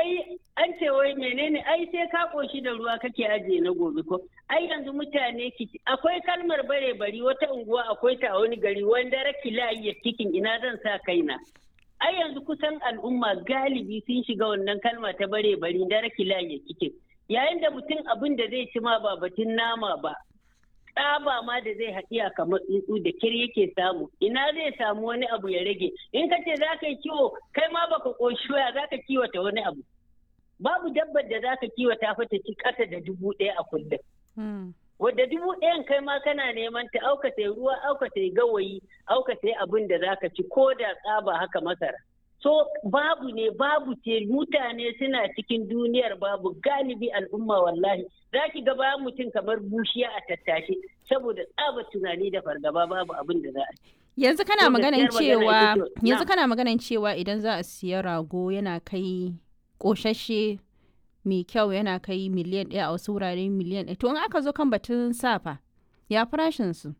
ai an ce wai menene ai sai ka koshi da ruwa kake ajiye na gobe ko ai yanzu mutane ki akwai kalmar bare bari wata unguwa akwai ta a wani gari wanda raki layi cikin ina zan sa kaina ai yanzu kusan al'umma galibi sun shiga wannan kalma ta bare bari da raki layi cikin yayin da mutum abin da zai ci ma ba batun nama ba tsaba ma da zai haɗiya kamar tsuntsu da kir yake samu ina zai samu wani abu ya rage in ka ce za ka yi kiwo kai ma baka ƙoshi waya za ka kiwata wani abu babu dabbar da za ka kiwata fata ci ƙasa da dubu ɗaya a kullum wadda dubu ɗayan kai ma kana neman ta auka sai ruwa auka sai gawayi auka sai abin da za ka ci ko da tsaba haka masara so babu ne babu ce mutane suna cikin duniyar babu galibi al'umma wallahi za ki ga bayan mutum kamar bushiya a tattashe saboda tsaba tunani da fargaba babu abin da za a yanzu kana maganan cewa yanzu kana maganan cewa idan za a siya rago yana kai koshashe mai kyau yana kai miliyan ɗaya a wasu wurare miliyan ɗaya to in aka zo kan batun safa ya farashin su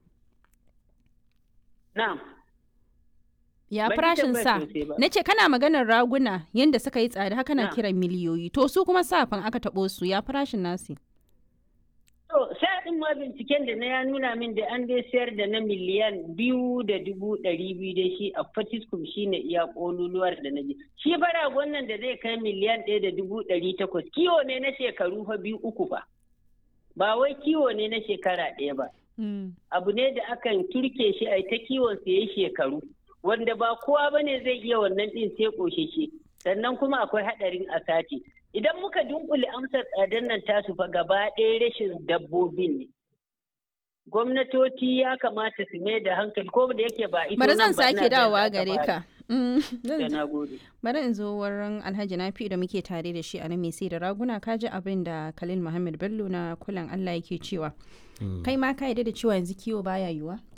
na'am ya farashin sa na ce kana maganar raguna yadda suka yi tsada haka na kiran miliyoyi to su kuma safan aka taɓo su ya farashin nasi to sa'in ma binciken da na ya nuna min da an dai sayar da na miliyan biyu da dubu ɗari biyu da shi a fatiskum shi ne iya ƙololuwar da na ji shi bara wannan da zai kai miliyan ɗaya da dubu ɗari takwas kiwo ne na shekaru fa biyu uku fa ba wai kiwo ne na shekara ɗaya ba abu ne da akan turke shi a ta kiwon sa yayi shekaru wanda ba kowa ba ne zai iya wannan ɗin sai ƙosheshe sannan kuma akwai haɗarin a sati idan muka dunkule amsar tsadar nan tasu fa gaba ɗaya rashin dabbobin ne gwamnatoci ya kamata su mai da hankali ko da yake ba ita bari zan sake dawowa gare ka bari in zo wurin alhaji nafi da muke tare da shi a nan mai sai da raguna ka ji abin da khalil muhammad bello na kulan allah yake cewa kai ma ka yarda da cewa yanzu kiwo baya yiwa